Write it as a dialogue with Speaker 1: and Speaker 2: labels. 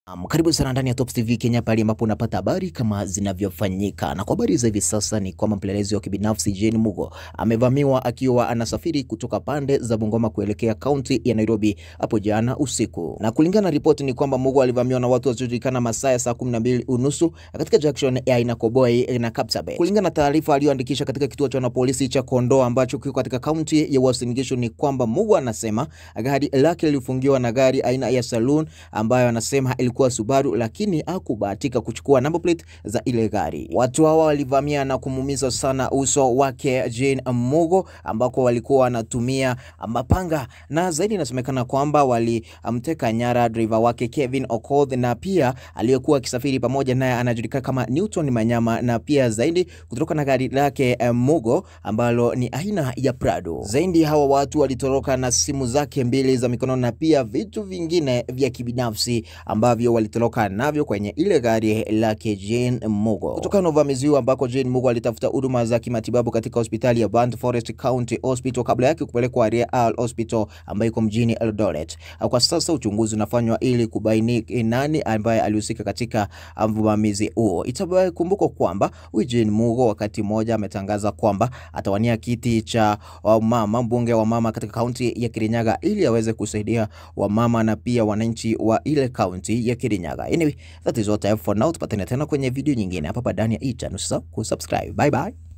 Speaker 1: Um, karibu sana ndani ya Top TV Kenya pale ambapo unapata habari kama zinavyofanyika. Na kwa habari za hivi sasa ni kwamba mpelelezi wa kibinafsi Jane Mugo amevamiwa akiwa anasafiri kutoka pande za Bungoma kuelekea kaunti ya Nairobi hapo jana usiku. Na kulingana na ripoti ni kwamba Mugo alivamiwa na watu wasiojulikana masaa ya saa 12 unusu katika junction ya Ainakoboi na Kapsabet. Kulingana na taarifa aliyoandikisha katika kituo cha polisi cha Kondoa ambacho kiko katika kaunti ya Uasin Gishu ni kwamba Mugo anasema gari lake lilifungiwa na gari aina ya saloon ambayo anasema ilikuwa Subaru lakini hakubahatika kuchukua number plate za ile gari. Watu hawa walivamia na kumuumiza sana uso wake Jane Mugo, ambako walikuwa wanatumia mapanga na zaidi inasemekana kwamba walimteka nyara driver wake Kevin Okoth na pia aliyekuwa akisafiri pamoja naye anajulikana kama Newton Manyama, na pia zaidi kutoka na gari lake Mugo ambalo ni aina ya Prado. Zaidi hawa watu walitoroka na simu zake mbili za mikono na pia vitu vingine vya kibinafsi ambavyo walitoroka navyo kwenye ile gari lake Jane Mugo. Kutokana na uvamizi huu ambako Jane Mugo alitafuta huduma za kimatibabu katika hospitali ya Burnt Forest County Hospital kabla yake kupelekwa Real Hospital ambayo iko mjini Eldoret. Kwa sasa uchunguzi unafanywa ili kubaini nani ambaye alihusika katika uvamizi huo. Itakumbukwa kwamba huyu Jane Mugo wakati mmoja ametangaza kwamba atawania kiti cha mama mbunge wa mama katika kaunti ya Kirinyaga ili aweze kusaidia wamama na pia wananchi wa ile kaunti ya Kirinyaga. Anyway, that is what I have for now. Tupatane tena kwenye video nyingine hapa ndani ya hii channel. Usisahau kusubscribe. Bye bye.